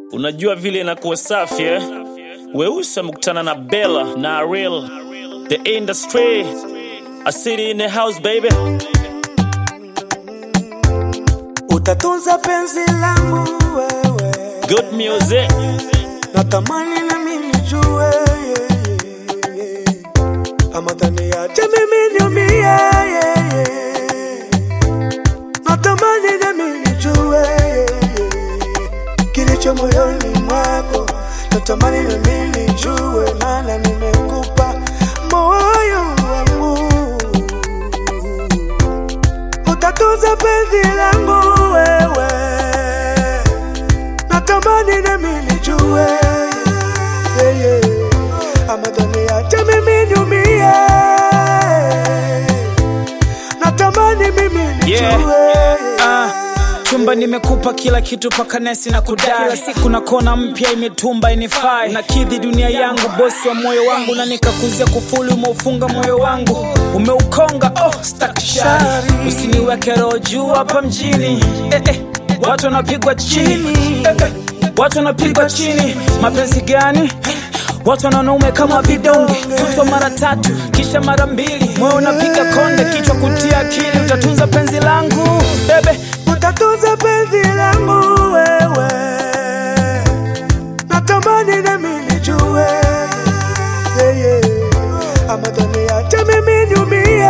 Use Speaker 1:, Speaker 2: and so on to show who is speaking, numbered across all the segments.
Speaker 1: Unajua vile inakuwa safi eh? Weusi amekutana na Bella na Ariel, the industry, a city in the house baby.
Speaker 2: Utatunza penzi langu wewe,
Speaker 1: Good music,
Speaker 2: natamani na mimi nijue yeah, yeah, yeah. ama taniache mimi niumie yeah, yeah. natamani na mimi nijue yeah, yeah. kilicho moyoni mwako, natamani na mimi nijue, maana nimekupa moyo wangu utatunza penzi langu wewe, natamani nami nijue yeah, yeah. ama taniache mimi niumie, natamani mimi nijue
Speaker 3: Yeah. Ah, chumba nimekupa kila kitu paka nesi na kudai kila siku na kona mpya imetumba inifai na kidhi dunia yangu bosi wa moyo wangu na nikakuzia kufuli umeufunga moyo wangu umeukonga oh, stakshari usiniweke roho juu hapa mjini eh, eh, watu wanapigwa chini eh, eh, watu wanapigwa chini mapenzi gani Watu wanaume kama vidonge, tutwa mara tatu kisha mara mbili, moyo unapiga konde, kichwa kutia akili, utatunza penzi langu bebe.
Speaker 2: utatunza penzi langu wewe, natamani nami nijue yeah, yeah. ama taniache mimi niumie,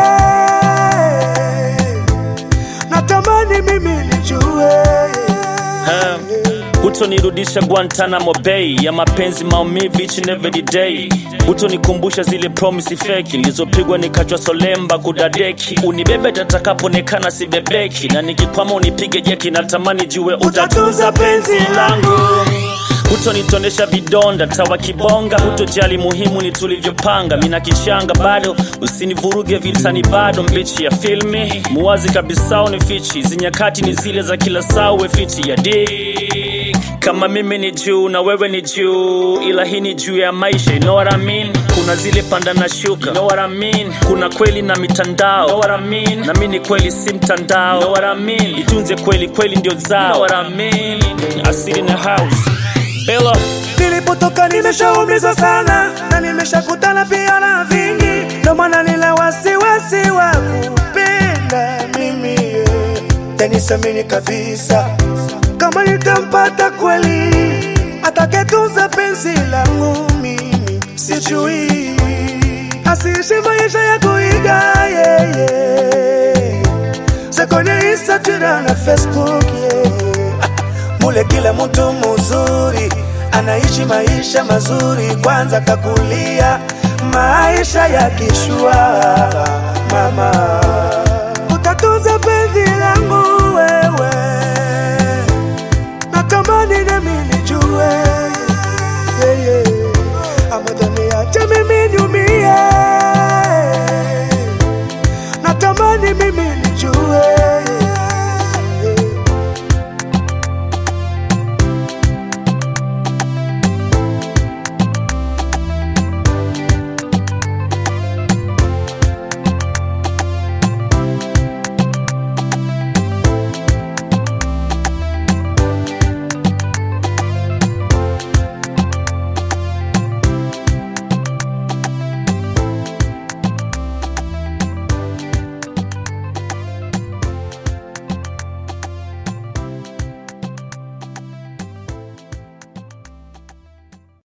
Speaker 2: natamani mimi nijue
Speaker 1: um, hutonirudisha Guantanamo Bay ya mapenzi maumivu each and every day. Hutonikumbusha zile promise feki nilizopigwa nikachwa solemba kudadeki. Unibebe tatakapoonekana sibebeki, na nikikwama unipige jeki. Natamani jue utatunza penzi langu hutonitonesha vidonda tawa kibonga, hutojali muhimu ni tulivyopanga. Mina kichanga bado, usinivuruge vitani bado, mbichi ya filmi muwazi kabisa unifichi, zinyakati ni zile za kila saa, uwe fiti ya dik kama mimi ni juu na wewe ni juu, ila hii ni juu ya maisha, you know what I mean? Kuna zile panda na shuka, you know what I mean? Kuna kweli na mitandao, you know what I mean? Na mimi ni kweli si mtandao, you know what I mean? Itunze kweli, kweli ndio zao, you know what I mean? Asili na house Bella,
Speaker 2: Nilipotoka nimeshaumizwa sana na nimeshakutana pia na vingi, ndo maana nina wasiwasi wa kupenda mimi yeah. Tanisamini kabisa kama nitampata kweli atakayetunza penzi langu mimi, sijui asiishi maisha ya kuiga yeah, yeah. za kwenye Instagram na Facebook yeah. Mule kila mtu mzuri anaishi maisha mazuri, kwanza kakulia maisha ya kishua. Mama, utatunza penzi langu wewe, natamani nami nijue yeah, yeah.